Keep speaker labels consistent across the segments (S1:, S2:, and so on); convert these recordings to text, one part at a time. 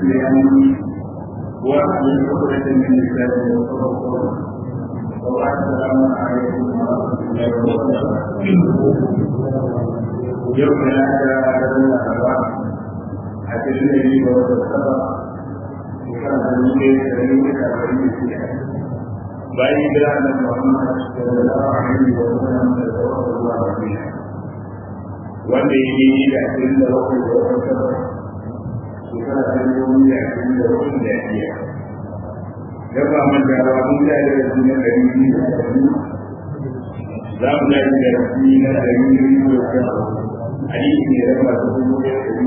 S1: لأني وأحمل عقدة من لساني وقول قولي وبعد السلام عليكم ورحمة الله وبركاته يوم هذا لنا أربعة أتجد لي وتسبق وكان لي سليم كأبي bayan gida da Muhammad sallallahu alaihi wa sallam da sallallahu alaihi wanda ya yi da cikin da wani da wani sabon shekara ta yi wani da cikin da wani da ya da ba man da ba mun da da su ne dari biyu da dari za mu da da su na dari biyu da dari hadisi ne da ba su da dari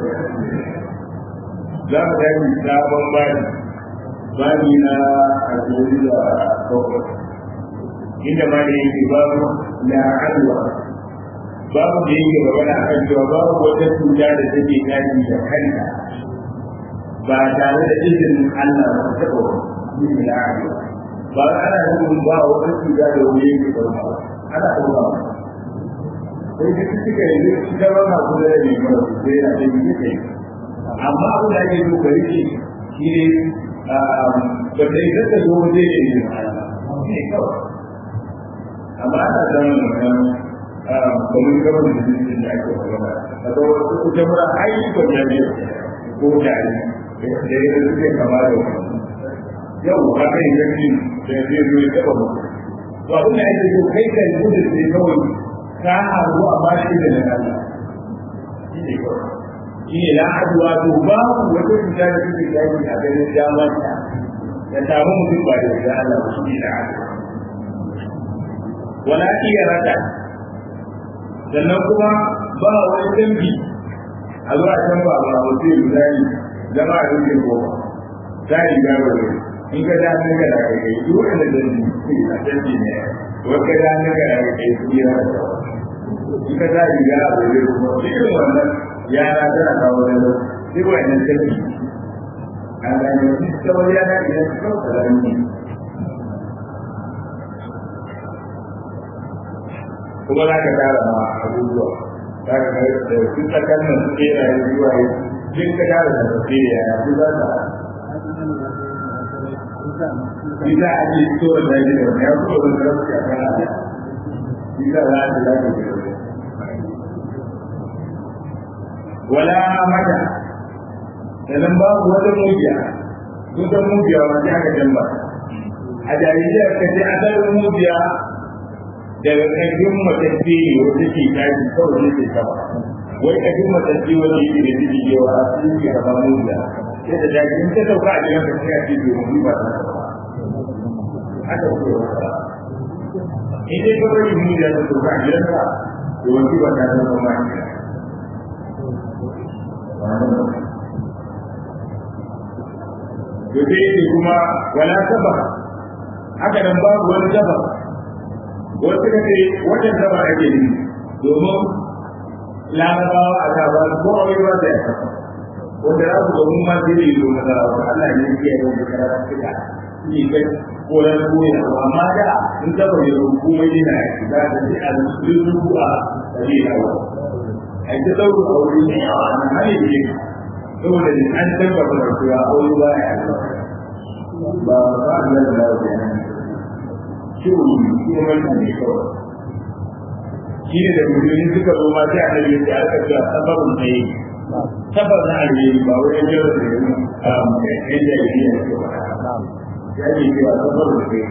S1: za mu da sabon bani bani na alƙawari da bakwai inda ma da yake babu na adwa babu da yake magana akan cewa babu wata cuta da take tashi da kanta ba tare da izinin Allah ba ta taɓa yin na adwa ba ana nufin ba wata cuta da wani yake ɗauka ana ɗauka sai da suka yi ita ba na kula da mai mara sai na da yi kai amma abin da ake so ka rike shi ne ba ta yi zata zo waje ne ne ne kawai amma ana samun wannan kamar gaban da jikin da ake magana a ga wasu kuta mura ayyukan ya ne ko tare da ya suke kama da wani yau ba kai gaji da zai zo ya taba mu to abin da ake so kai kan gudu sai kawai ka haru amma shi da nan Allah shi ne kawai shi ne la'aduwa to babu wata cuta da suke yaki a ganin damarta ya samu mutum ba da ya Allah ba shi ne la'aduwa wala iya rata sannan kuma ba wani dambi a zuwa can ba ba wasu yi zai zama a rikin goma za a yi gaba da in ka da hannun ka da kai kai duk wanda dambi a dambi ne wata da hannun ka da kai kai su yi rata in ka za a yi gaba da kuma irin wannan yara tana kawo da lau sai wa'annan dambi an gane wasu tsawon yana idan su kawo kalami kuma za ka tara ma abubuwa za ka kai da su tsakan nan su kera ya zuwa yi jin ka tara da tafi ya ya su za ka Ita a ce so da ji da ya so da rasu ya kana da Ita za ta za ta ji wala mata sannan babu wata mubiya sun san mubiya wanda aka jamba a jaririyar ka ce asalin mubiya daga ƙarfin matacce ne wata ke tashi kawai ne ke sama wai ƙarfin matacce wanda yake da ciki yawa a cikin ke kama mubiya sai da daji in ta sauka a gidan ka sai a ce bai mu ba ta haka ko wata in dai ka bari mubiya ta sauka a gidan ka to wani ba ta zama ma to sai yake kuma wala saba haka nan babu wani saba wasu ka ce wajen saba ake yi domin larabawa a ta ba ko aure ba da ya wanda za su ga mun ma sai yi domin da Allah ne yake yi da karatu suka shi kai ko da koya amma da in saba ne ko komai ne na yi za ta ji a cikin ruwa da ne yawa a ta dauka aure ne yawa nan hali ne saboda an tabbata da cewa aure ba ya ba ba a da lafiya ciwo kuma wannan ne kawai shi ne da musulmi suka zo ma sai a nan yadda aka ce sababin da yi sabar na alheri ba wai yadda da yi a yadda ya yi ke ba ya ce cewa sabar da yi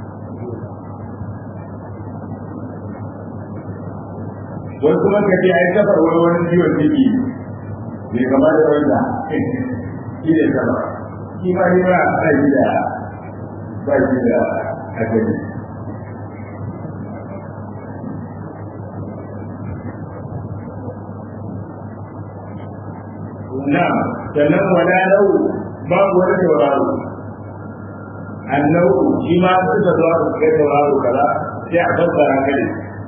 S1: wani kuma ka ce ai safar wani wani ciwon ciki bai kama da wanda shi ne sama shi ma ni ba a shi da ba shi da hakari na sannan wala nau babu wani tauraro annau shi ma suka zo aka kai tauraro kaza sai a fassara kai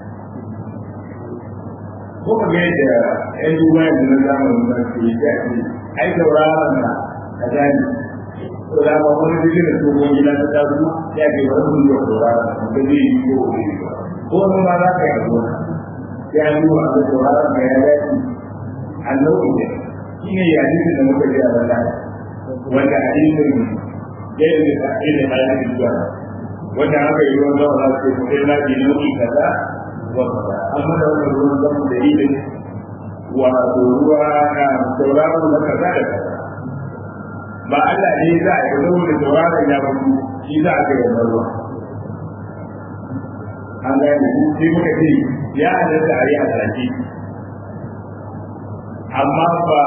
S1: ko ka ga yadda yan duba yanzu na zamanin nan ke yi ta ce ai tauraron na kaza ne to da ba wani jirgin da tsohon gida ta taso ya ke wani sun yi tauraron da zai yi ko wani ko wani ma za ka yi a gona ya yi wa a tauraron ka ya dace annau ne shi ne ya jikin da muka ji a bala wanda hadisin ɗaya da ta'ayi da hadisin zuwa wanda aka yi ruwan zama za su ce na bi nau'i kaza wa kaza amma da wannan ruwan zama da ilin wato ruwa na sauraro na kaza da kaza ba Allah ne za a yi saboda sauraron ya mutu shi za a kai wannan ruwa an gane sai muka ce ya halatta a yi a sake amma ba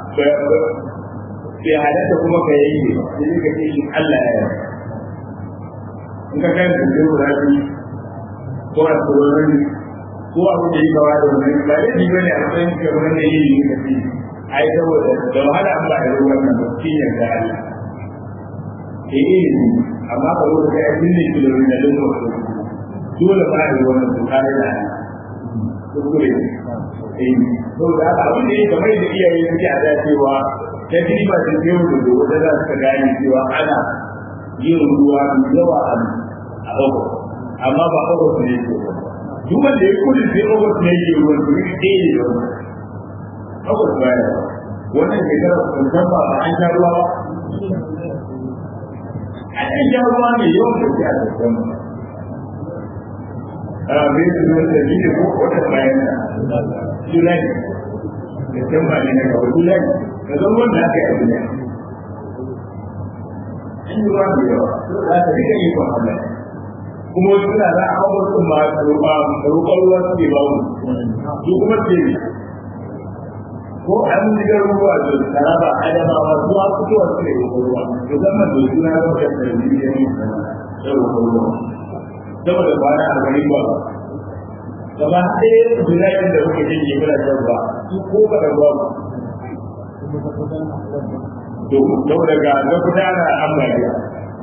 S1: bai halatta kuma ka yi ne sai ka ce shi Allah ya yi in ka kan da zai wura shi ko a tsoron ko abu da yi kawa da wani ba ya ji bane a matsayin ka wani da yi ne ka ce ai saboda da wahala an ba da ruwan nan ba shi ne da Allah ke yi ne amma ka zo ka ga abin da kilomita da lokacin dole ba da ruwan nan ka da kuskure eh to da haka abin da yake mai da iyaye suke a da cewa ta ba ta ce da gobe da za su gane cewa ana yin ruwa mai yawa a a ogo amma ba ogo su ne ke duk wanda ya kudin sai ogo su ne ke ruwan su ne ɗaya ne da wani ogo su baya wannan shekara kusan ba ba an sha ruwa ba an yi sha ruwa mai yawan gaske a kusan ba a bai su zuwa da shi ko wata bayan da julai da can ba ne na gaba julai da zan wanda aka yi abu ne an yi ruwa da yawa za ta rika yi kwan Allah kuma wasu suna za a kawo wasu ma roƙon ruwa su ke ba mu su kuma ce ko an jiga ruwa da taraba adamawa zuwa fitowa su ne roƙon ruwa musamman da suna zama da tarbiyyar yin da roƙon ruwa saboda kwana arba'in ba gaba ɗaya zinayen da muke jin yi muna shan ba su ko ba da ba to yau daga na gudana ambaliya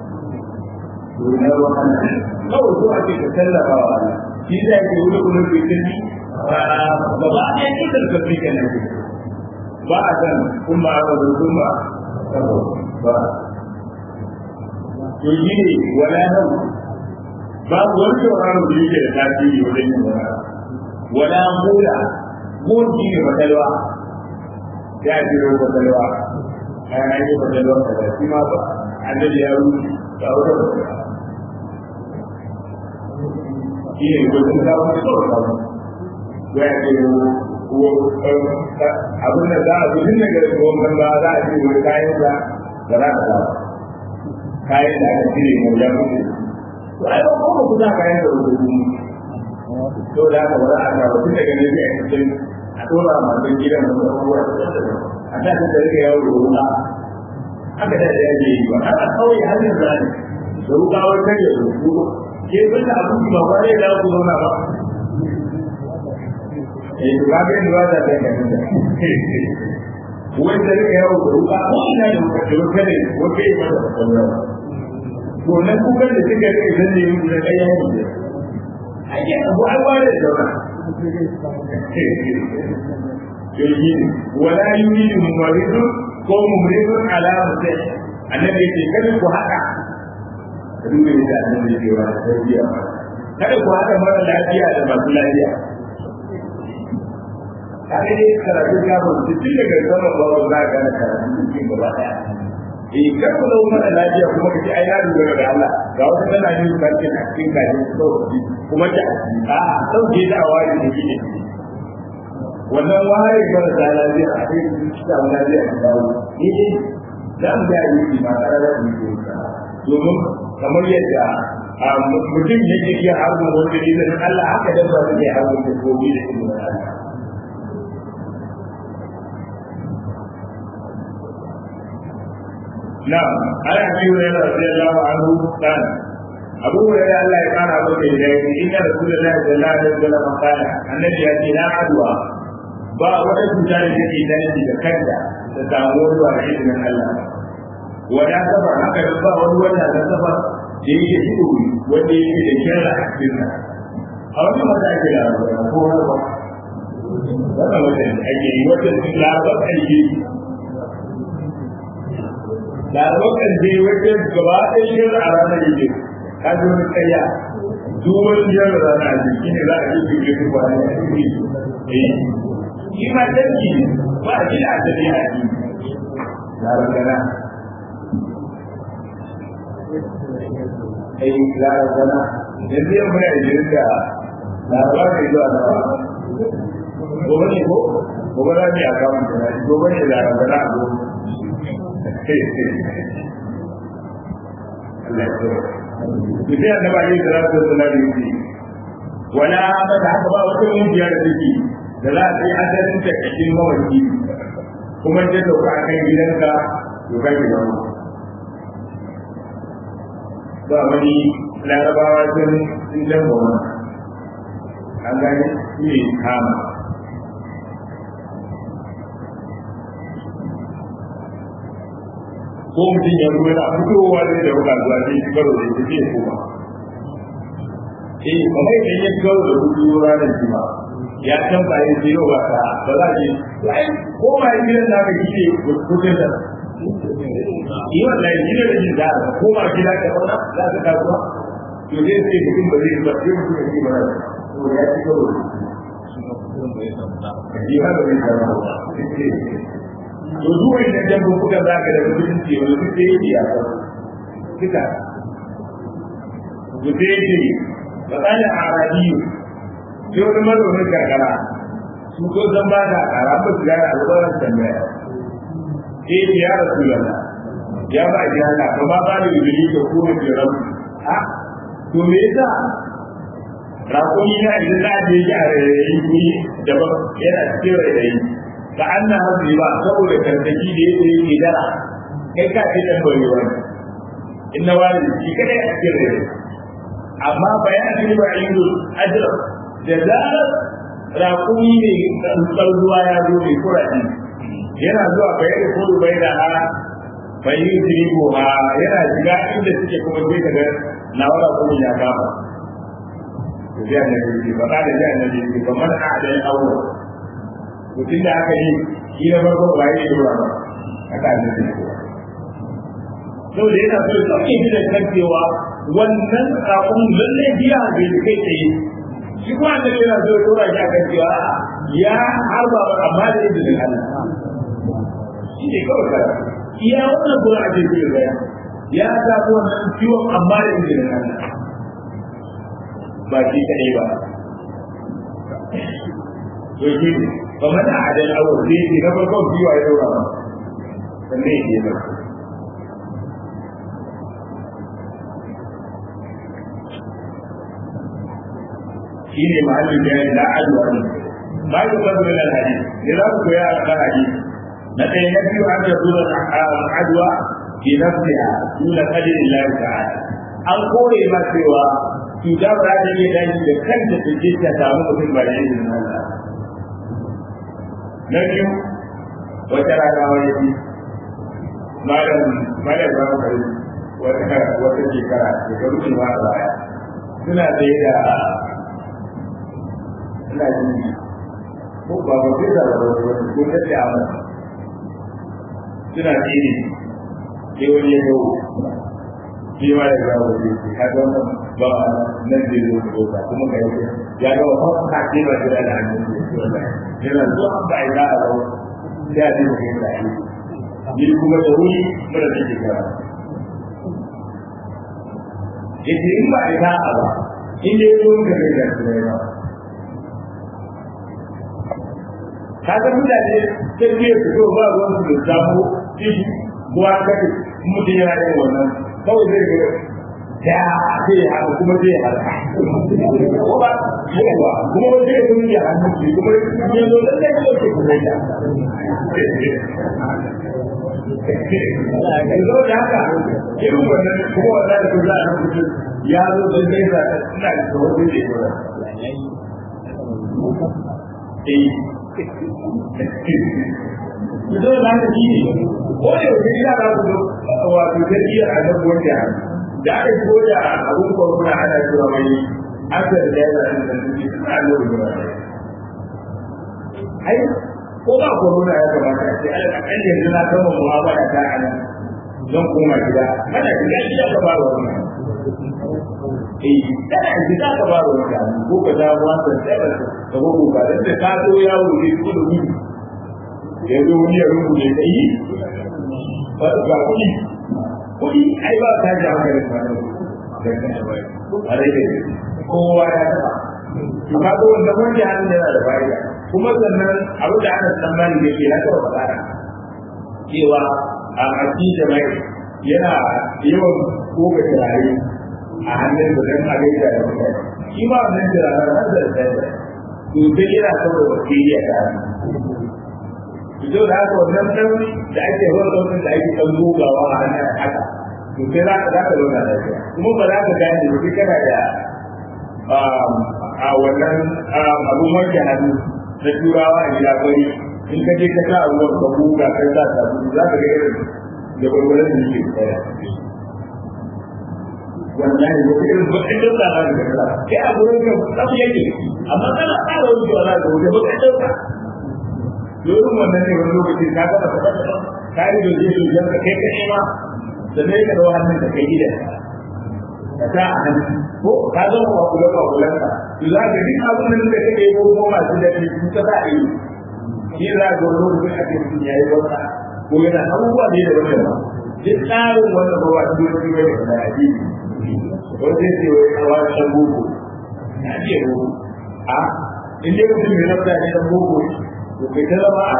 S1: na ruwan kawai so ake ka tallafa wa Allah shi da yake wuri kuma ke tafi gaba ɗaya ne da tafi kenan ba a san kuma a wajen kuma ba to shi ne wala nan babu wani sauraro da yake da tasiri wajen yin wani wala mula mun shi ne fatalwa ya ji ro fatalwa kayan an yi fatalwa kaza shi ma ba annabi ya rufe ga wata fatalwa shi ne gudun da wani kawai samu ya ce abin da za a fi tun daga ruwan ba za a ce wani kayan da ba za ka samu kayan da aka cire mu ya mutu to ai ba ko ku za ka yi da rubutu to da ka wala a ga tun daga nan sai a cikin a dora masu gidan da abubuwa a ta ta rike yawo da ruwa haka da ya je yi ba a kawai hannun zani da ruka wai kai da rubutu ke bin da abu ba ba ne da ku zauna ba eh to ga bin da ta kai da wai da rike yawo da ruka ko ina da ruka da ruka ne wai kai ba da kwakwalwa to na kukan da suka rike zan ne yi da kai yawo da ake abu an ware da zauna yanzu wala yuridu mumaridun ko mumridun ala mutai annabi yake kada ku haka duba da annabi yake wa tarbiyya kada ku haka mara lafiya da masu lafiya kaga dai karatu ya ba su tun daga sama ba ba za ka ga karatu cikin gaba daya eh kar ku zama mara lafiya kuma kace ai na dogara da Allah ga wata tana yin barkin a cikin kaji sauki kuma ta a sauke da awari da kike wannan ware mara da lafiya a cikin samu lafiya a dawo ni dai za mu ga yi ma karara da ni domin kamar yadda mutum yake iya harbin wanda ne da Allah haka dan ba zai harbin da gobe da kuma Allah نعم عن ابي هريره رضي الله عنه قال ابو هريره الله يقال ابو هريره ان رسول الله صلى الله عليه وسلم قال النبي ياتي لا عدوى ba wata cuta da take dace da kanta ta samu ruwa da izinin Allah wala safar haka da ba wani wanda da safar da yake shi wanda yake da kira a cikin sa a wani mata ake da ko ba wannan wata ake yi wata labar aiki da abokan je wajen gaba ɗaya yin a ranar yake ka ji wani kayya duk wani yin rana ne shi ne za a yi jirgin su ba ne a cikin su eh shi ma dangi ba a ji da asali a ji na rangana ai larabana yanzu yau muna ijirin da laraba mai zuwa na ba gobe ne ko gobe za mu yi akawun da na gobe ne larabana a gobe Allah ya tsoro. Mutum ya taba yin salatu da salatu yake wala mata haka ba wata kungiya da take da za ta yi asalin ta cikin mawaki kuma ta dauka a kan gidanka to kai gidan mu ba wani larabawa sun sun jan goma an gani shi ne kama ko mutum ya ruwa na fitowa zai da wuka zuwa zai shi karo da ita zai koma eh kamar idan ya karo da hudu ranar jima ya san ba ya ce yau ba ta ba za ki ai ko ma yi gidan da ka kike kudin da yi wannan yi da jin da ko ma gida ka zauna za ka kasuwa to zai ce mutum ba zai ba sai mutum ya ce ba to ya ci karo da shi ba zai zama to zuwa idan jambun kuka za ka da mutum ce wani duk da yake ya san kika to sai ce matsalin arabiyu sai wani mazaunin karkara su ko zan ba da kara ba su gane alƙawarin tambaya sai ce ya rasu yana ya ba ji hana ba ma ba da yubili da kuma jiran a to me yasa rakuni na idan za a je ji a rairayi guri daban yana cikin rairayi ka an na hasu ba saboda karkaki da yake yake dara kai ka ce dan bari wani inna wani shi kada a cikin rairayi amma bayanin ba inda ajiyar da zarar raƙumi ne tsantsar ruwa ya zo mai kuraɗi yana zuwa bai da kudu bai da ha bai yi tirigo ha yana shiga inda suke kuma sai ka ga na wara kuma ya kama to sai annabi ce ba da sai annabi ce ba man a da awo mutum da aka yi shi na farko ba yi dora ba haka annabi ce saboda yana so ya sauke shi da kan cewa wannan raƙon lallai biya bai kai tsaye shi kuma da yana so ya tura shi akan cewa ya harba amma da izinin Allah shi ne kawai kara iya wannan kuma a cikin da ya samu wannan ciwon amma da izinin Allah ba shi kadai ba to shi ne ba mana adal awar zai ce na farkon ciwo ya daura ba sannan ya ke ba shine mahallin da la adwa ne ba ku kazo da hadisi ne za ku koya a kan hadisi na ɗaya na biyu an yazo da adwa fi nafsiha duna qadri Allah ta'ala an kore ma cewa cuta ba ta iya dashi da kanta ta je ta samu mutum ba da izinin Allah na biyu wata rana wani ji malam malam ba mu kai wata wata shekara shekaru ne ma a baya suna tsaye da ina jin ko ba ba sai da ba ko ta ce amma suna tsiri sai wani ya gawo shi ma ya gawo shi ka ga wannan ba nan da zai zo ka kuma ga yake ya ga wannan ka ce ba da da hannun shi yana zuwa an ba ina a gawo sai a dinga kai da shi ni kuma da wuri mara da shekara yace in ba ina a ba in dai zo ka ga da shi ba kaga mutane sai ne su zo ba ruwan su da samu shi buwa kai mutum yana yin wannan kawai zai ga ya sai haka kuma zai haka ko ba yawa kuma wani zai kuma ya hannu shi kuma ya zo da zai zo ke kuma ya zo da haka irin wannan kuma wannan da za a rubuta ya zo da zai sa ina da wani zai zo da Mutum da haka shi ne, ko da yau ina za ku wato tarbiyyar a nan wanda da aka yi koya abun corona ana cewa mai asar da yana da zanzuki suna lura da wani. Ai, ko ba corona ya kamata a ce ala kan yanzu na kama mu'amala ta a nan zan koma gida, kana gida gida ka ba wa wani. Eh, kana gida ka ba wa wani ko ka dawo wasan sai ka gogo ba da ka zo yawo ne ko da gudu ya zo wani ya rubuce ka yi ba ga kuɗi kuɗi ai ba ta ji hankalin ba a rage kowa ya taɓa amma ko wanda wanda hannun yana da fa'ida kuma sannan abin da ana tsammani da ke na taɓa faɗa cewa a aiki da mai yana yawan koga turare a hannun da don a gaida da mutane shi ma wannan turare har da tsaye to sai yana saboda bakteriya ta fito da haka wannan ɗan da ake wannan da ake ɗan gogawa a hannun haka to sai za ka za ka zauna lafiya kuma ba za ka gane ba kai kana da a wannan abun wanke hannu na turawa a gida bari in ka je ka sa a ruwan ka buga kai sa sabulu za ka ga irin da gwargwaron da yake tsaya wallahi wata irin bakin dauka za ka ga kai a gurin ka tsamu yake amma kana ƙara wucewa za ka wuce bakin dauka domin wannan ne wani lokaci ka gama ka kasa ka yi doje dojen ka kai ka nema da zai ka dawo hannun ka kai gidan ka sa a hannu ko ka zo ka kula ka kula ka to za ka duk abin da kake yi ko masu da ke su ka sa a yi shi za ka wani lokacin ake mutum ya yi wata ko yana abubuwa ne da wanda ba duk tsarin wannan ba wasu lokaci bai da yaji wani zai ce wai a wani shan boko na ce boko a in dai mutum mai nafta ne dan boko to kai ta zama a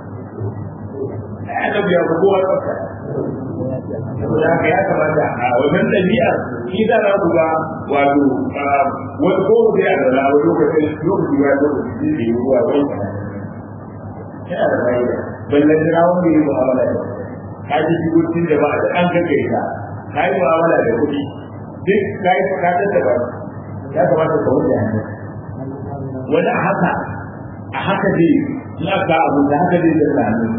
S1: ya ta biya ko kowa tsafta saboda haka ya kamata a wajen ɗabi'a shi za a ku ga wato wani ko da ya da wani lokacin lokaci ya lokaci da yi ruwa wani yana da fa'ida ballan jira wanda yi mu'amala da ka ji shigocin da ba da an gaggai ka ka yi mu'amala da kuɗi duk ka yi ka tattaba ya kamata ka wuce hannu wani a haka a haka dai in aka abu da haka dai da hannu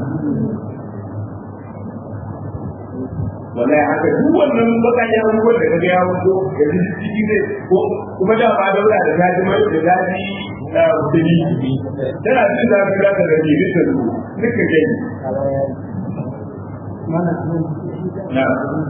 S1: wallahi haka duk wannan bakayen abubuwan da kaga ya wuce da ciki zai ko kuma da ba da da zaji mai da zaji da kudi tana jin da ka da da ji bisa su nika gani na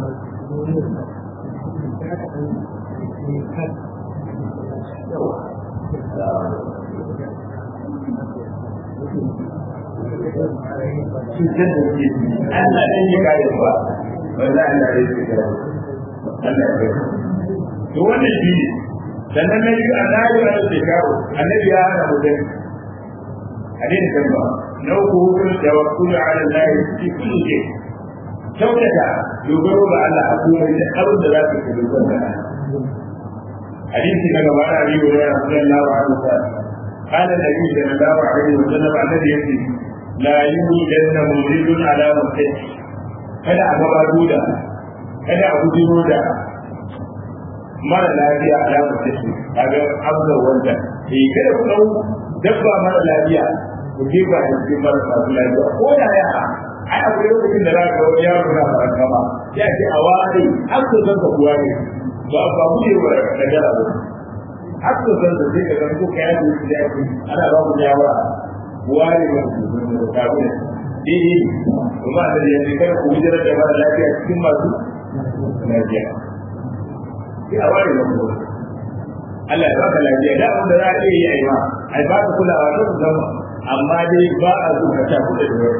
S1: cutar da ke Allah ɗan yi kayan ba wanda Allah ya ce da Allah ya to wannan shi ne sannan na biyu annabi ya ce kawo annabi ya hana mutum hadin kan ba na uku hukun da wakulu ala Allah fi kulli shay kyautata dogaro ga Allah a komai da abin da za ka yi dogaro ga Allah hadisi na gaba da Abi Hurairah radiyallahu anhu قال النبي صلى الله عليه وسلم الذي يأتي لا يوجد مولد على مسجد kada a gabato da kada a gujiro da mara lafiya a lamar tashi a ga amsa wanda eh kada ku dau dabba mara lafiya ku je ba da cikin mara masu lafiya ko da ya ai akwai lokacin da za ka wani yaro na faranta ma ya ce a ware har su san ka kuwa ne ba ba ku ne ba da gara ba har su san da sai ka ga ko kai da shi ya ce ana ba ku yawara ware ba ku da ka daidai kuma da yanzu kada ku hijirar da mara lafiya cikin masu lafiya sai a ware da kuma Allah ya baka lafiya da abin da za a iya yi a yi ma ai ba ka kulawa ta su zama amma dai ba a zo ka tafi da wani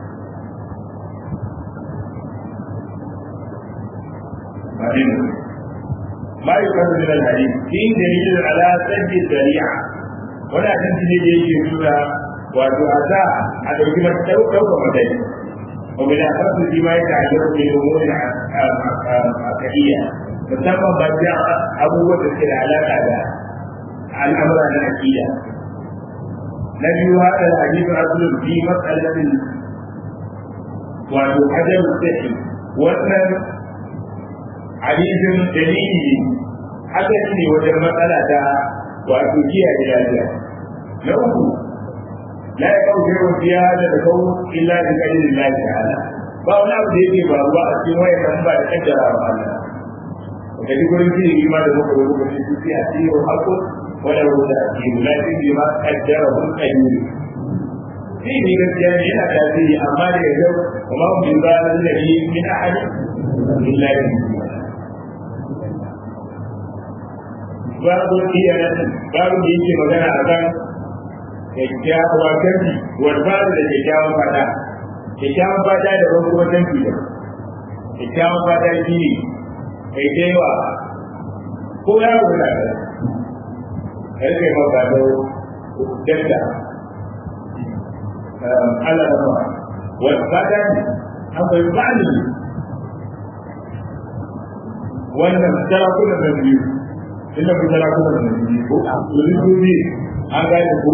S1: ما يقال من الحديث في دليل على سد الذريعة ولا تنتهي يجي wato a sa a ɗauki ɗaukar matsayi wa bila kasu shi ma yake ajiyar da umurin akadiyya musamman ba ta abubuwan da suke da alaƙa da al'amura na akida na biyu haka da hadisin asulun fi matsalatin wato hajar sahi wannan hadisin dalili haka ne wajen matsala ta wato kiyaye lafiya na uku لا يقول شيء في هذا الكون الا بقدر الله تعالى ba wani abu da yake faruwa a cikin wayan nan ba da kaddara ba Allah da duk wani fili ma da muka rubuta shi su a cikin hakku wala rubuta a cikin lafi bi ma kaddara hun kayyuri shi ne gaskiya ne yana tasiri amma da yau kuma mun bi ba nan da ni min ahad billahi babu iya babu da yake magana akan kyakkyawa kanki wanda da kyakkyawan fada kyakkyawan fada da wani kuma kanki da kyakkyawan fata shi ne kai da yawa ko ya wuce da kai kai ma ga dawo dakta Allah da ma wani fata ne akwai bani wannan sarakunan da biyu inda ku sarakunan da biyu ko a su biyu an gane ko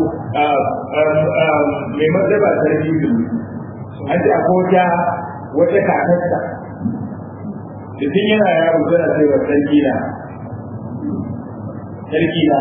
S1: mai martaba sarki da an ce akwai wata wata kakarsa da tun yana yaro tana ce wa sarki na sarki na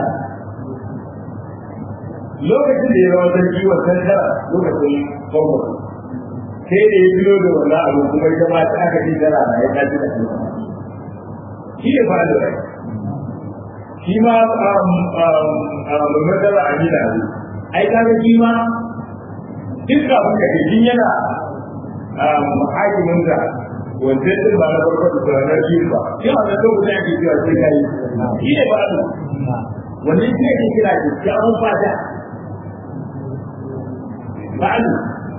S1: lokacin da ya zama sarki wa tantara lokacin farko sai da ya biyo da wannan abu kuma ita ma ta aka ji tana na ya tafi da kuma shi ne fa da shi ma mai matsala a gida ne ai kaga shi ma duk abin da ke yana hakimin da wanda ya ba na farko da tsoron shi ba shi ma da lokacin ake cewa sai kai shi ne ba da wannan shi ake kira da kyawun fata ba'alu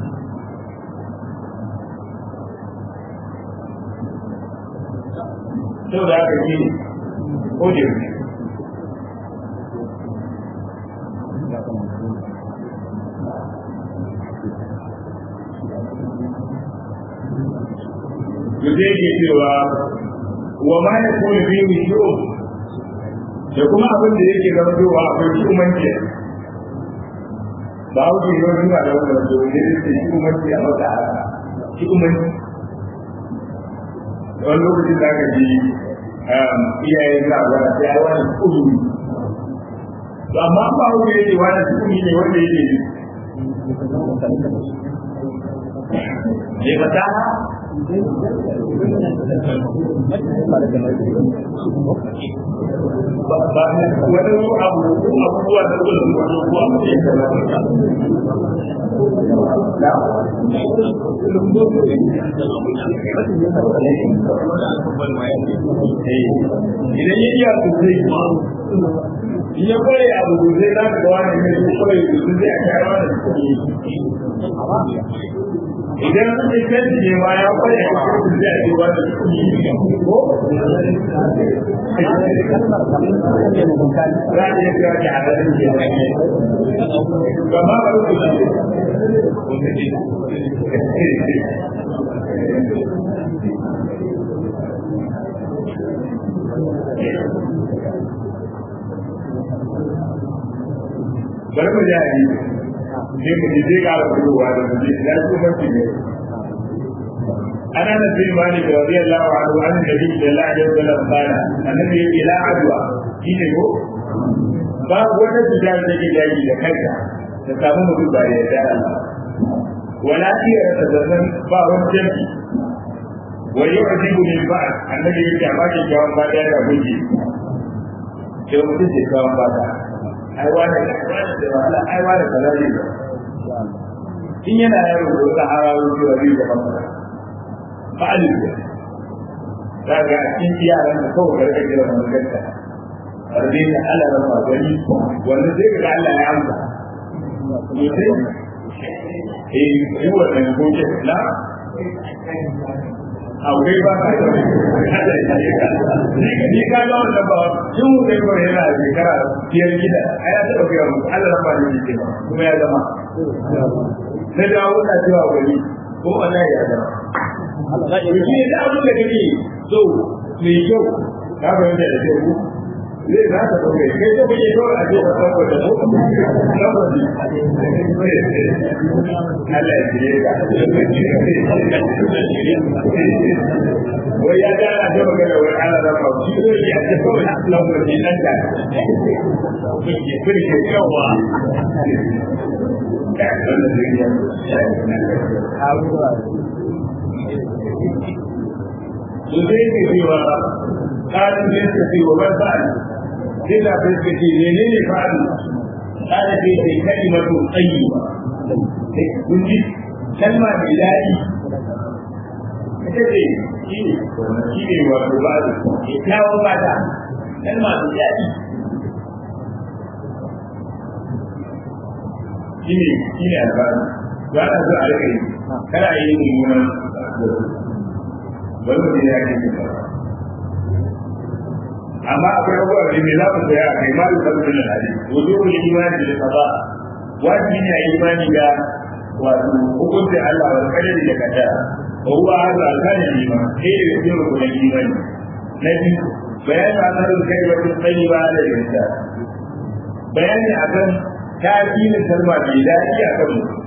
S1: sau da aka yi ko da da zai ke cewa wa ma ya kuma biyu shi'o da kuma abin da yake zama cewa akwai shi'umanci ba wuce yi wani ba da wani da zai ce shi'umanci a wata haka shi'umanci wani lokacin da aka ji iyayen na wani sai ai wani kuzuri to amma ba wuce yake wani kuzuri ne wanda yake ne fasaha wani abu abubuwa da gudun wani kuwa mai idan ya iya sosai in ya kware abu sosai za ka gawa ne mai kware sosai zai a kyara wani idan sun yi canji ne ma ya kware a cikin zai a cewa da ko za a iya cewa ki hadarin ke gama ba ku bari mu ji sai mu ji zai ƙara fitowa da mu ji ya ci mafi ne ana da bin malik radiyallahu anhu an da bin da Allah ya zala bana annabi yake la adwa shine ko ba wata cuta da take yayi da kanka ta samu mutum ba ya da Allah wala iya ta zannan ba wani jami wa yu'jibu min ba'd annabi yake amma ke jawab ba da ya guji sai mutum ke jawab ba da ai wani da wahala ai wani kaza ne in yana yaro da wata harawo cewa zai da masa fa'alin da za ga a cikin yaran da kawai garga jira wani ganta arbe ta Allah ran magani wanda zai ga Allah ya amsa mutum eh yi wannan gobe na akwai ba ka da ni ka ga wannan ba yin mu dai kawai yana shekara biyar gida a ya taɓa gaya muku Allah ran magani ke kuma ya zama na dawo na cewa wani ko Allah ya zama shi da abin da kake so mai kyau ka fahimta da kyau zai za ka ɗauke kai ta kuke kawai a ce ka ɗauka da mu saboda Allah ya jire ka wai ya ga ana ta magana wai ana da ba shi ko ya ce kawai na ɗauka shi nan da kuke kuke yawa to sai ke cewa ƙarin da yake ce wa ban fa'al sai da bai ce ce ne ne fa'al ƙara ce ce kalimatu tayyiba kun ji kalma mai daɗi ita ce shi ne shi ne wato ba da kyakkyawan mata kalma mai daɗi shi ne shi ne albani ba ta zo a rika yi kada a yi mummunan wani mutum ya ke cin amma akwai abubuwa da me za mu koya a kai ma da sabbin da hali wajen ku yi imani da kaza wajibi ne a yi imani da wato hukuncin Allah wa kadari da kada wa huwa hadha al-kana lima sai da cikin rukunin imani na biyu bayanin asalin kai wa tsayi ba da rinta bayani akan tasirin kalma mai daɗi a kan mutum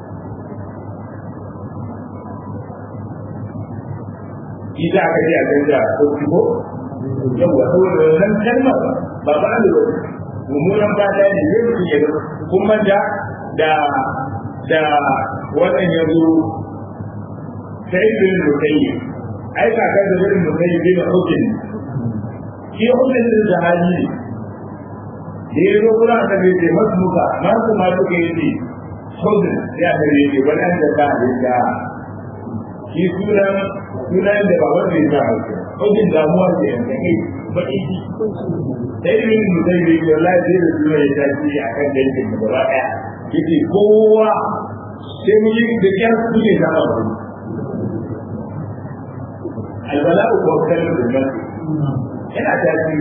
S1: ita aka ce a canja ko ko yawa saboda wannan kalmar ba ba da wani mummunan fata ne zai mutum ya kun manta da da wannan ya zo sai bin mutayi ai kakar da bin mutayi bin hukun shi hukun din da hali ne da ya zo kula da bai ce masu muka masu ma suka yi ce hukun ya da ne ke wannan da ta halitta shi sunan sunan da ba wanda ya sa hukun hukun damuwa ce yanzu kai baki shi sai bin mutayi bai ce wallahi sai da sunan ya tashi a kan dangin da gaba ɗaya yake kowa sai mun yi da kyar su ne zama ba albala'u ko kallon da nasu yana tafi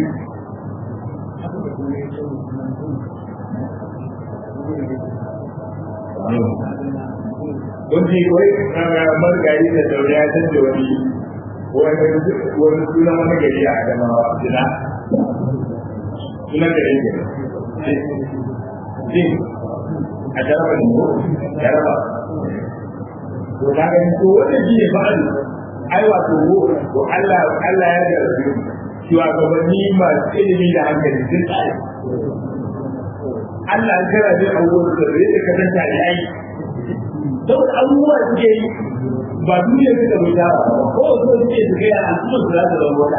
S1: Kunci wai margari da daure ya canza wani wani suna wani gari a adamawa jina sunan gari ne a jaraba ne ko jaraba to ka ga ko wanda shi ne fa'al ai wato ko to Allah Allah ya ga su cewa gabanni masu ilimi da hankali sun tsare Allah ya kira da abubuwan da zai da kasan ta yi ai saboda abubuwa suke yi ba duniya suka bai tara ba ko so suke su kai al'ummar su za su zama wata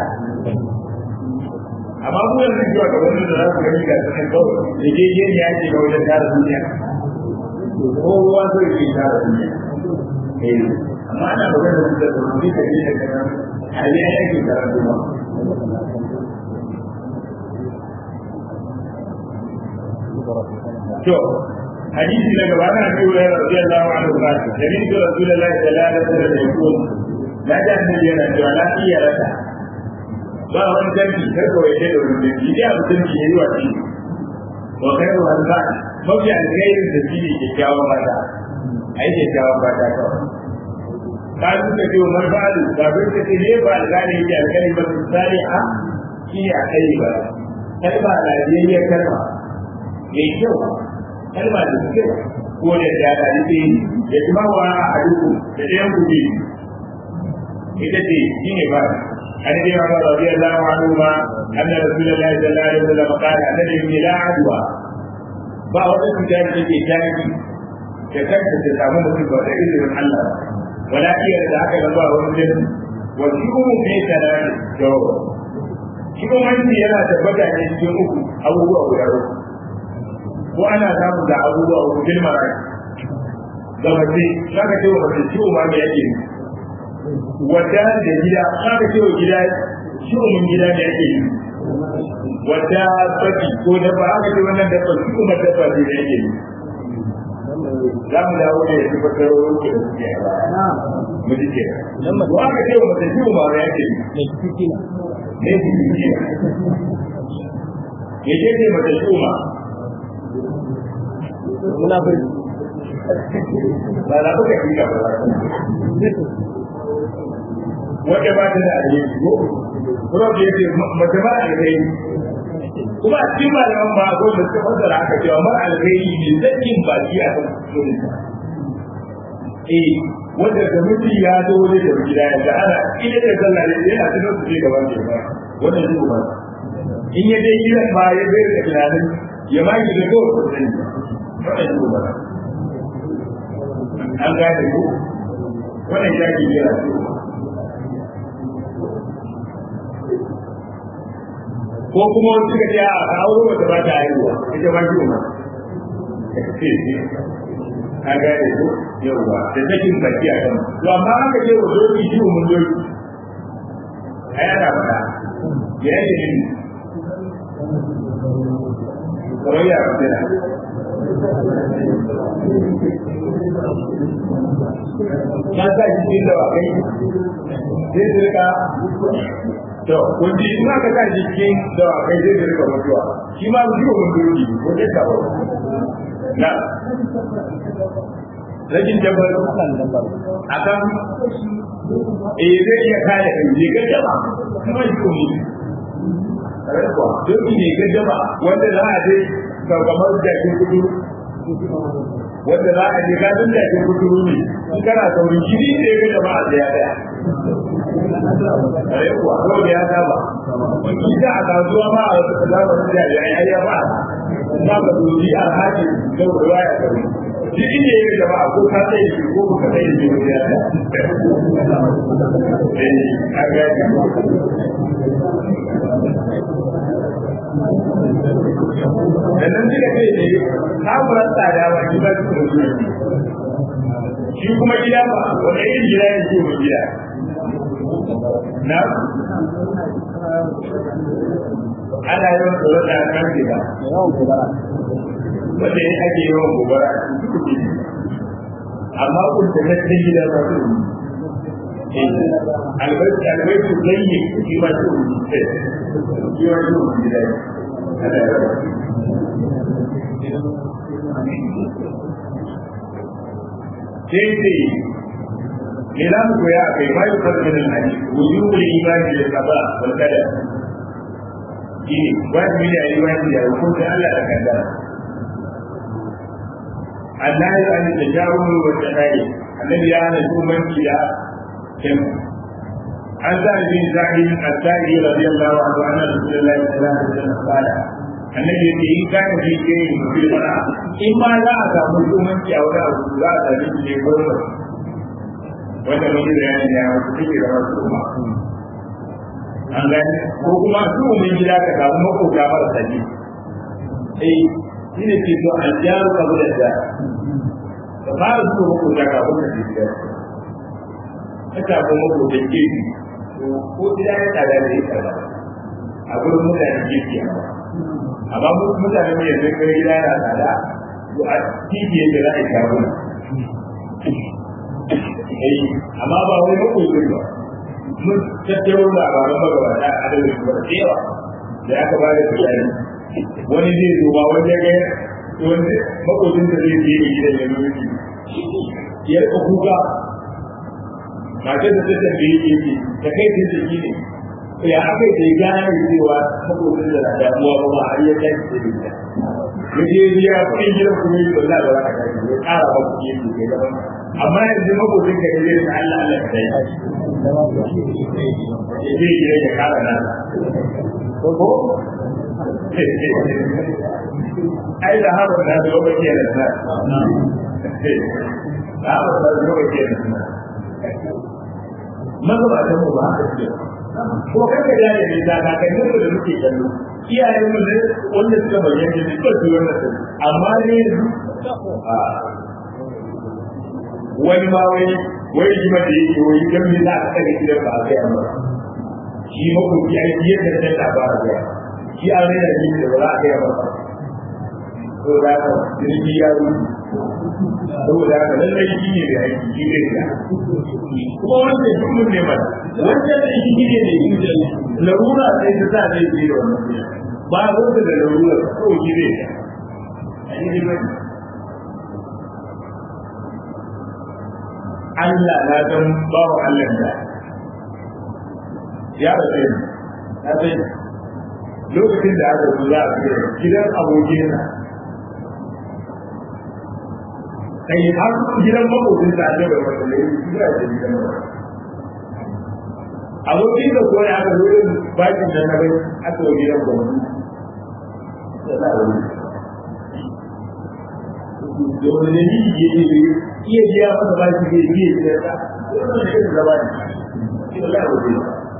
S1: amma mu yanzu cewa gaban da za su gani ga sanin kawai da ke yin ya ce ga wajen tara duniya kowa zai ke tara duniya amma ana magana da da rubuci da ne da kana hali ya yake tara duniya to hadisi na gaba na biyu ya rabbi Allah wa anhu ba da ni da Rasulullahi sallallahu alaihi wasallam ya ko na da annabi yana cewa la iya raka ba wani dangi kar ka waje da wani dangi ya mutum ke yi wa shi wa kai wa ba mafi alkhairin da shi ne kyakkyawan mata a yi kyakkyawan mata kawai ka su ka ce wa marfa'alu ba bai ka ce ne ba alkhairin yake alkhairin ba su tsari a shi ne a kai ba kalma lafiyayyar kalma mai kyau kalma da kyau ko da dada yake da kuma wa a duku da ɗayan kuɗi ita ce shi ne ba عن ابن عمر رضي الله عنهما ان رسول الله صلى الله عليه وسلم قال الذي لا عدوى ba wata cuta da take jaki da kanta ta samu mutum ba da izinin Allah wala iya da haka da ba wani jin wa shukumu ne kana da shukumanci yana tabbata ne cikin uku abubuwa guda uku ko ana samu da abubuwa uku bil marai ga mace zaka ce wa mace ciwo ma me yake wadda da gida zaka ce wa gida ciwo mun gida ne yake yi wadda baki ko da ba aka ce wannan dabba su kuma dabba ne da yake za mu dawo da ya tabbatar da wuce da suke a baya mu ji ke ko aka ce wa mutum ciwo ma yake ne ciki ne ciki ne ke ce mata ciwo ma
S2: muna bai
S1: ba na buga kika ba wanda ba ta da alheri ko kuma da yake mace ba alheri kuma a cikin malaman ba ko da suka fassara aka cewa mar alheri ne zakin baki a kan sunan eh wanda da mutum ya zo wani da gida ya ga ana ina da sallah ne yana tunan su ce gaban ke ba wannan shi ba in ya dai gidan ba ya bai da tunanin ya ma yi da ko sani wannan shi ba an gane ko wannan ya ke jira ko kuma wani suka ce a auro wata ba ta haihuwa ita ba shi ma a gane ko yauwa da sakin baki a kan to amma aka ce wa doki shi mun doki ai ana faɗa ya yi ne kamar ya faɗa na sa shi cikin dawakai zai su rika to kun ji in aka sa shi cikin dawakai zai su rika mutuwa shi ma mutuwa mun doki ko dai ka ba na rajin dabbar akan eh zai iya kare kai ne ga jama kuma shi ko ne kuwa doki ne ga jama wanda za a je kamar jakin kudu wanda za a je gadin jakin kudu ne in kana saurin jini ne ga jama'a da ya daya kare kuwa ko da ya saba ita a kasuwa ma a wasu zamanin jami'ai ai ya ba za ka doji a hajji da ruwa ya sauri shi inda ya ga jama'a ko ka tsaye shi ko ka tsaye shi wani ya daya eh a gaji da nan suka ce ne kamuran tsada wa shi ba su da shi kuma gida ba wanda yin gida ne ce mai gida na ana yawan tsoron da kan gida wanda ya ake yawan gobara amma kun ta tattalin gida ba su albarci albarci lalle shi ba su shi ba su gida ana yawan sai sai me za mu koya a kai bayu karfin hali wujubul imani da kaba wal qadar shine wajibi ne a yi imani da hukuncin Allah da kaddara Allah ya yi da jawo wa tsadai annabi ya hana shugabanci da kim an sa bin zahid al-sa'i radiyallahu anhu anna rasulullahi sallallahu alaihi wasallam qala annabi yake in ka fi kai mutum fara in ma za a samu shugabanci a wani abu za a sami shi ne gwamnati wanda mun yi bayani ya wasu suke da wasu kuma an gani ko kuma su mun gida ka samu makota marasa ji eh shi ne ke so an jaru ka da da ka fara su makota ka kuma da gida ka samu makota ke ko gida ya tsada da ya tsada a gurin mutane ke ke amma mutane mai yanzu kai gida yana tsada a titi yake za a yi shago eh amma ba wai ba koyi ba mun tattaro labaran magabata a da wani da yawa da aka ba da bayani wani zai zo ba wani ya ga wani makotin da zai je gidan ya zo ya rika kuka matar da ta tambaye ke ce ta kai ta ce ne ya aka yi gane cewa makotin da na damuwa ba ma har ya kai ta ce ya je ya kuɗin gidan kuma yi ba za a ba ka kai ya ƙara ba kuɗi ne ke gaban amma yanzu makotin ka ne da Allah Allah ka dai zai gida ya kara na ko ai da haɓar na zuwa ba ke da na da haɓar na zuwa ba ke da na maza ba ta mu ba haka ce ko kanka da ya ne da kakanni mu da muke kallo iyayen mu ne wanda suka bayyana ne suka ji wannan amma ne wani ma wai wai shi ma da yake wai dan me za a tsare gidan ba a kai amma shi ma ko ya yi yadda da ta ba ga shi an rena shi da ba za a kai amma to da ka jirgi ya yi saboda haka lallai shi ne da aiki shi ne da kuma wanda shi mun ne mana wanda da shi ne da inda larura sai ta sa zai je da wannan ba wanda da larura ko shi ne da ainihin Allah na san bawa Allah da ya rasu ya sai lokacin da aka zuwa a gidan abokinsa kai har gidan makokin sa ne bai wata ne gida da gidan abokin da ko ya ga wurin bakin da na bai aka yi gidan gwamnati da wani ne ni ke ne iya biya masa ba shi ke iya biya ta wannan ne da zaba ne shi da lawa ne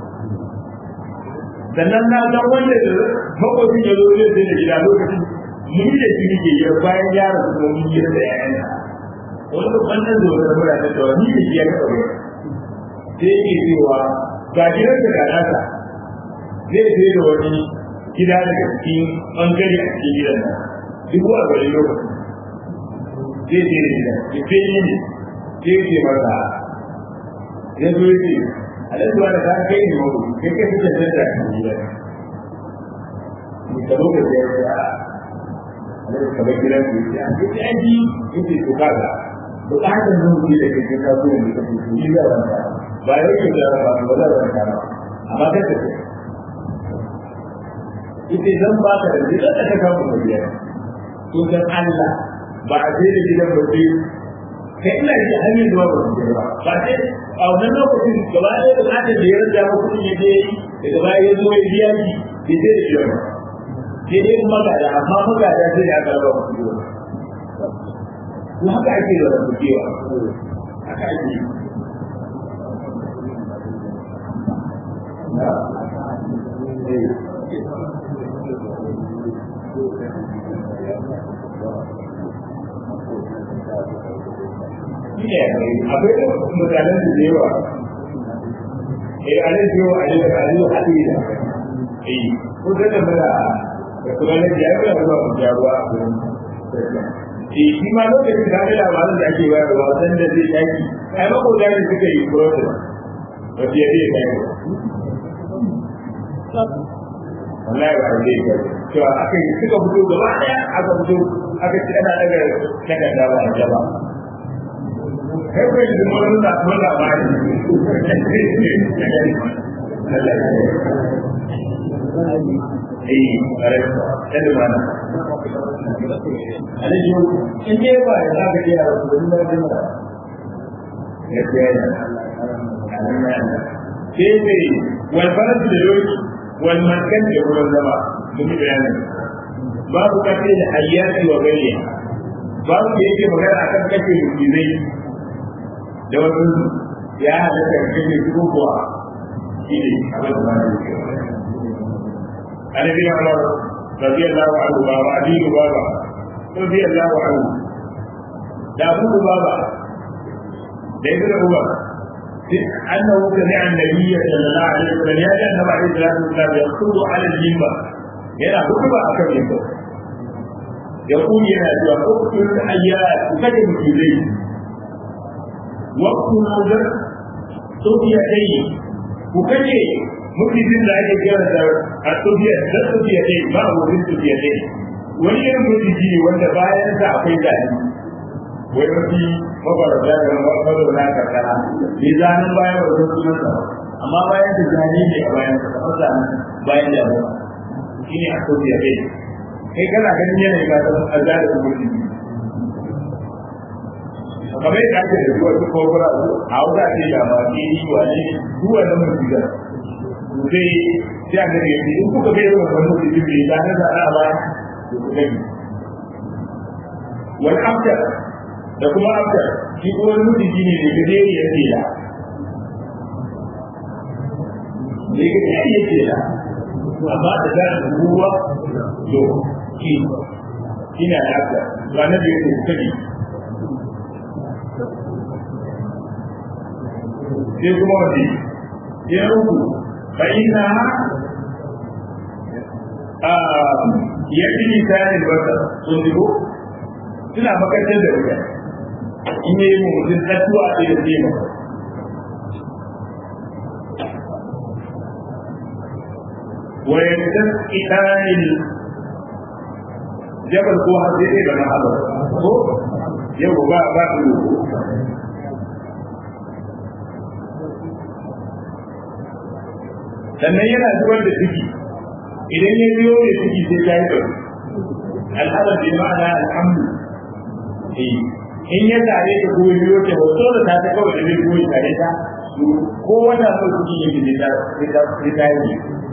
S1: sannan na san wanda da makokin ya zo zai da gida lokacin mun da shi ne ke bayan yaron kuma mun yi da yayan wani wannan da wata mura ta tawa ni da shi ya kawo sai yake cewa ga gidan da nasa zai sai da wani gida daga cikin bangare a cikin gidan nan duk wa gari lokaci zai je da gida ya fi yi ne sai ce masa ya zo ya ce alhaji wani ta kai ne wani kai kai fi cancan da kan gida ne ka zo ka ce ya alhaji ka bar gidan ku ya ce ya ce aji ya ce to kaga bukatar zan ji da kai ka zo ne ka ce ni da wanda ba ya yi da ba ba da wanda ba amma kai ka ce ita zan ba ka da gidan da ka kawo da biyar to dan Allah ba a sai da gidan ba sai kai ina da hanyar zuwa ba su ba ba sai a wannan lokacin gaba ɗaya da kada da ya rage ba kuɗin ya je daga baya ya zo ya biya shi bai sai da shi ba sai dai magada amma magada sai da aka raba kuɗi ba ko haka ake da rabukewa haka ake yi akwai mutanen da yawa eh a nan jiwo a yi da kaji a haɗe da eh ko da da mura da kuma na biya ga ruwa mu ja ruwa a gurin eh shi ma lokacin da ga labarin da ake bayarwa san da zai taki ai ba ko da ne suka yi process ba su yi da kai wallahi ba zai kai cewa aka yi suka fito gaba daya aka fito aka ci ana daga takarda ba a jaba kai kai da mun da mun da ba eh kare ta da mana alaji in dai ba ya zaka ji a wasu da mun da ya ce ya sai sai wal balad da yoki wal maskan da wurin zama mun bayanin babu kace da hayyati wa gariya babu da yake magana akan kace mutizai da wasu ya halatta da kake su kuwa shi ne abin da ba ne an bi Umar radiyallahu anhu ba wa Ali baba radiyallahu anhu da Abu baba da Ibn Umar أنه سمع النبي صلى الله عليه وسلم يا النبي عليه الصلاة والسلام يخطب على المنبر هنا خطب أكثر منه يقول يا اقتل الحيات وكتب في الليل وقت نظر صوفيتين وكتب ممكن da ake kira da a sofiya da sofiyatai ba a wurin sofiyatai wani irin mutum ne wanda bayan sa akwai zane wai mafi mabarata da mazauna karkara bai zanen bayan ba zan sunan sa amma bayan da zane ne a bayan sa kamar zanen bayan da ba shi ne a sofiyatai kai kana ganin yanayi ba ta azza da mutum kamar yadda ake da zuwa su kogura su a wuta ce da ba ke yi wa ne zuwa na mutum da sai sai a gani yadda in kuka bai yawan wani mutum bai da na zaɗa ba da ku gani wani aftar da kuma aftar shi kuma wani mutum ne da gajeri ya ce da da gajeri ya ce da amma da za a ruwa to shi shi na da aftar ba na da yake kadi sai kuma wace ya ruku fa ina ya fi misalin wata sun zigo suna makarantar da wuya in yi mu mutum tattuwa a ɗaya zai maka wayantar idanil jabal ko har zai da ma'abar ko yau ba ba su sannan yana zubar da ciki idan ya biyo da ciki sai ya yi ɗauki al'adar bi ma'ana alhamdu in ya tare da ko biyo ta hoto da ta ta kawai da zai koyi tare ta ko wata so ciki yake da ta sai ta yi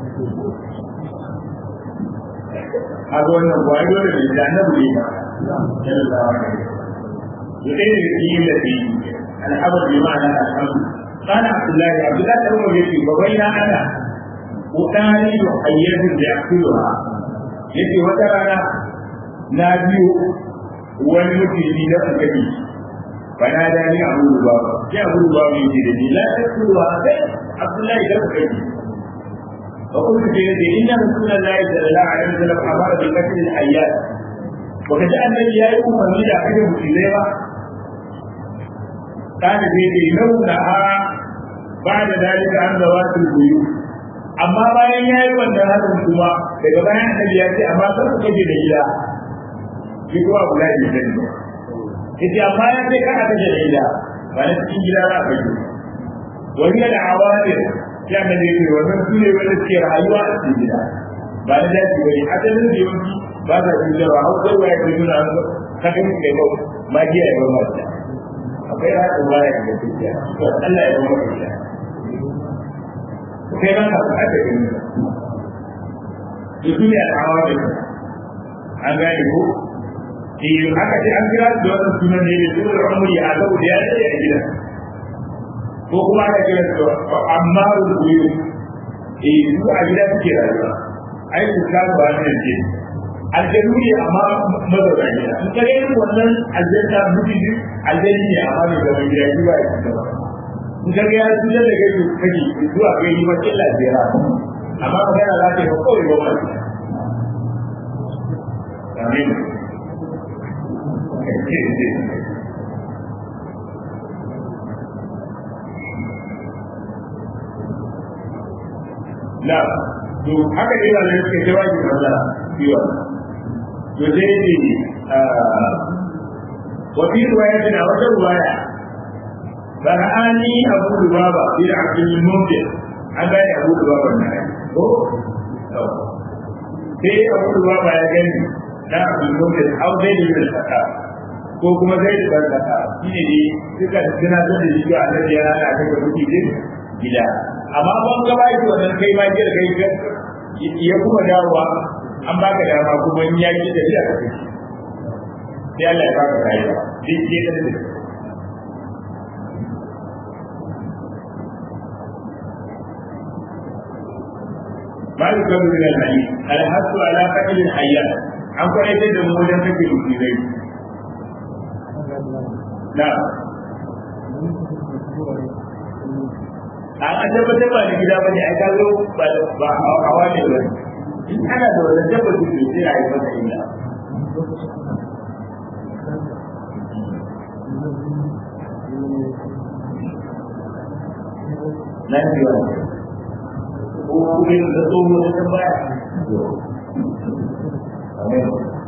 S1: a ga wannan ba ya dole ne da annabi ne ba sallallahu alaihi wasallam yake da cikin da shi al'adar bi ma'ana alhamdu قال عبد الله عبد الله بن عمر يقول وبين انا أطالب حية يأكلها يجي وترانا ناديو والمجرمين أكبي فناداني أبو لبابا يا أبو لبابا يجري لا تأكلها عبد الله بن أكبي فقلت في يدي إن رسول الله صلى الله عليه وسلم أمر بقتل الحيات baka ji annabi ya yi umarni da kashe musulmai ba kana zai ce launa a ba da dalika an zawa su buyu amma bayan ya yi wannan harin kuma daga bayan annabi ya ce amma kar ku kashe da gida shi kuma abu da ya sani ba yace amma ya ce kana kashe da gida ba na cikin gida za a kashe wani da awamir ya annabi ya ce wannan su ne wanda suke rayuwa a cikin gida ba na daji ba ne asalin da yawanci ba za su jarwa har sai waya ke nuna an kaka mu kai ba magiya ya ba ma ta akwai haɗin waya da gaskiya to Allah ya ba mu ita kai ba ka faɗa da gani su ne al'awa da an gane ko eh aka ce an kira da wannan sunan ne da sunan umri a gaba da ya tsaye a gidan ko kuma aka kira da ammarul buyu eh su a gida suke rayuwa ai su ka ba ne ce aljanu ne amma mazauna gida in kare irin wannan aljanna mutum aljanni ne amma ne zaman gida shi ba ya ci gaba in ka ga ya tuya da gaisu kake zuwa ga yi ma illa jira amma magana za ta yi ba kawai ba mai amin na to haka ne da suke jawabi matsala ciwa to sai ne wa fi riwayatin a wata riwaya فرآني أبو لبابة في عبد المنذر أبا أبو لبابة النهاية في أبو لبابة يا جني لا عبد المنذر أو زيد بن الخطاب ko kuma zai da barkata shi ne ne suka suna da da shi a nan yana da kai kuɗi din gida amma ban ga bai to nan kai ma jira kai ga ya kuma dawowa an baka dama kuma in ya ki da shi a kai sai Allah ya baka rayuwa duk ke da ما يكون من الحديث الحث على قتل الحيات عن قرية دمودا تكل في ذلك نعم an tabbatar ba da gida bane ai kazo ba hawa ne ba in ana da wannan tabbatar da sai ai masa illa nan biyu ko kuma da tsoho da ta baya amin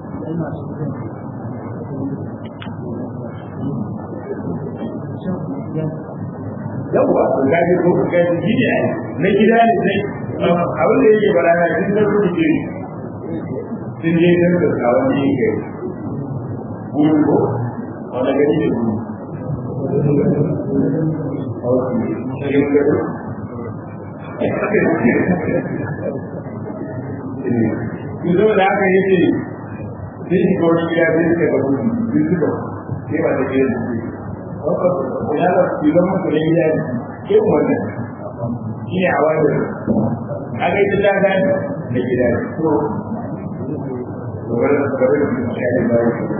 S1: yawwa to gaji ko gaji gidi ne na gida ne sai abin da yake bara na jin da kuke ke sun je da ka kawo ne ke buru ko wala gani ne buru Yanzu da aka yi ce, sai shi kawai gida sai suka ga mutu, sun suka sai ba ta ke da su. Ya da su zama mutu da gida ne, ke wannan shi ne a wani aka yi ta gani da gida ne. So, gobe da gobe da su shi ne ba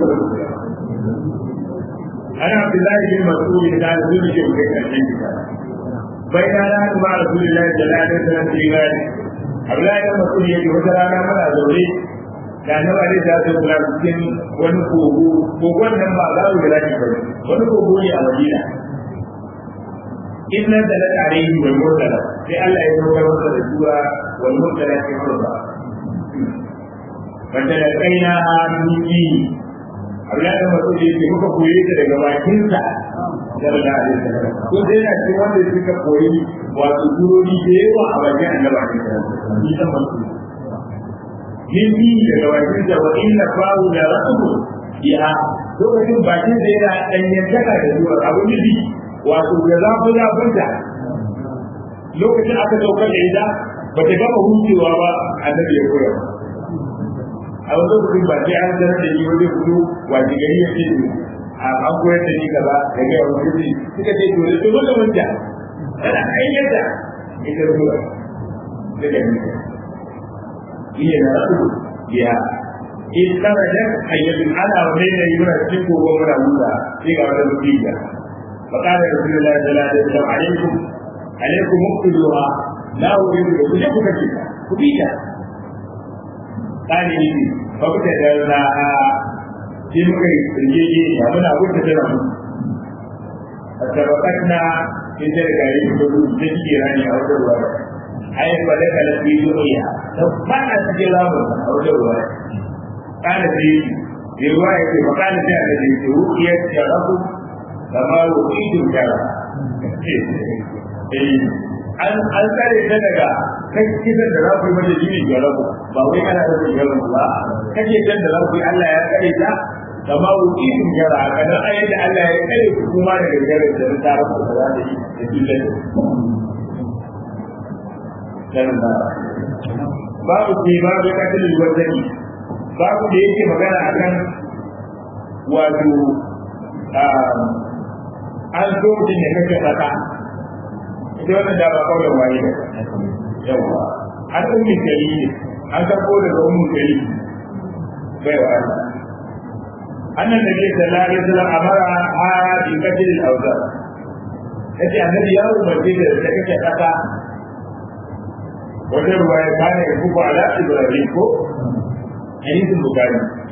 S1: Ana Abdullahi bin Mas'ud da zuwa shi kai karshen gida. bai na na kuma rasulullahi sallallahu alaihi wasallam fi gani Abdullahi bin Mas'ud yake wata rana muna zaune da annabi alaihi salatu wasallam cikin wani kogo kogon nan ba za mu gida ba wani kogo ne a Madina inna da la alaihi wal murtala sai Allah ya zo masa da sura wal murtala fi hurba wanda da kaina miki Abdullahi bin Mas'ud yake muka koye ta daga bakinsa sallallahu alaihi wasallam ko dai na cikin wanda suka koyi wato durori da yawa a bakin annabi alaihi wasallam ni san masu min bi daga bakin da wa inna fa'u la rasul ya lokacin bakin da yana danyantaka da zuwa abu bi wato da zafi zafin da lokacin aka daukar da ita ba ta gama hucewa ba annabi ya koya a wani lokacin ba sai an sanar da shi wajen fito wajen gari ya ce an koyar da ni gaba da ga yawon kirki suka ce to da tuzo da wanda ana ayyata ita ruwa da da ni iya na rasu biya in kana da ayyatun ana wani da yi muna cikin kogo muna wuta sai ga wata mutiya فقال رسول الله صلى الله عليه وسلم عليكم عليكم اقتلوها لا اريد بكم كبيرة قال لي فابتدرناها sai muka yi tsirgege ya muna wuce tana mu a tabbatar in da gari da gudu da ke rani a wajen ruwa ai ba da kala fi duniya da ba na cikin lamun a wajen ruwa kana fi da ruwa ya ce makana sai a da ke rukiya da rabu kama rukidu jara an an tsare ta daga kai kisan da za ku yi mata jini ga rabu ba wai ana da jaran ba kake dan da za ku yi Allah ya tsare ta kama rukidu jara kana ayyada Allah ya tsare ku kuma daga jaran da ta rabu da za ta yi da kisan babu ce babu katilin wazani babu da yake magana akan wato an so mutum ya kashe kasa ita wannan da ba kawai waye da yawa an ummi kari ne an sako daga ummi kari bai wa Allah annan da ke sallallahu alaihi wasallam amara ha bi katilin awzar yace annabi ya umarci da ta kashe kasa wajen ruwa ya kane ya kuku ala ibrahim ko hadisin bukari